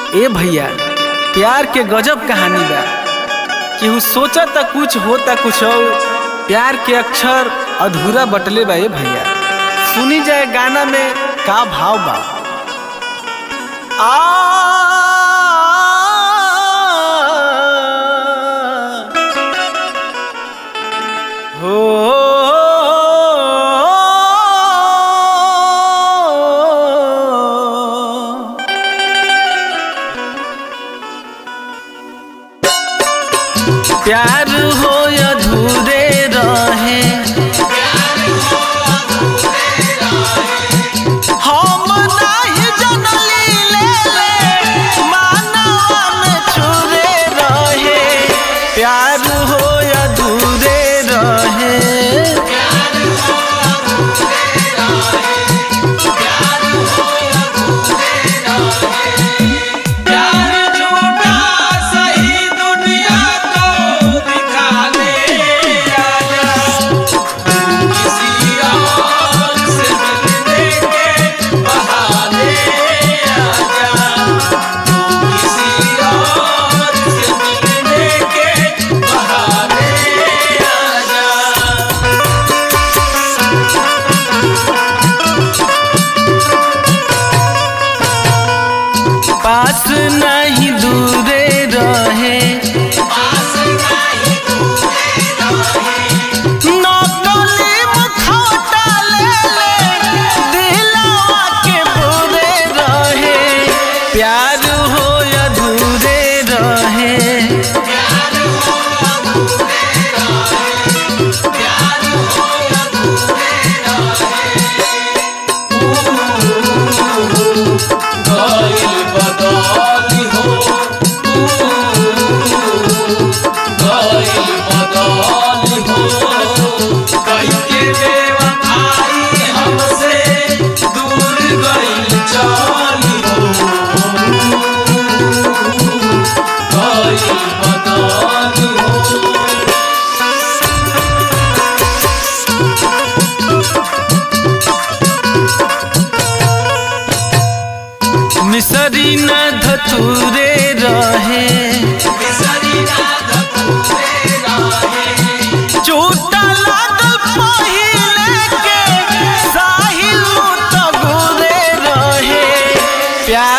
ए भैया प्यार के गजब कहानी बा केहू सोचा था कुछ होता कुछ और प्यार के अक्षर अधूरा बटले बा ए भैया सुनी जाए गाना में का भाव बा आ हो प्यार हो अधूरे रहे हम नाही जनली ले ले मानवा में छुरे रहे प्यार हो अधूरे रहे प्यार झूठा सही दुनिया को दिखा दे आजा तू किसी और से मिलने के बहाने आजा तू किसी और से मिलने के बहाने आजा पास नहीं दूरे रहे नकली मुखौटा ले ले दिलवा के बुरे रहे प्यार हो अधूरे रहे गइल बदली हो गइल बदली हो कइके बेवफाई हमसे दूर गइल चली हो गइल बदली हो मिसरी न धतूरे रहे बिसरी रात पूरे रहे चोटा लागल पहिले के साहिल तो गुरे रहे प्यार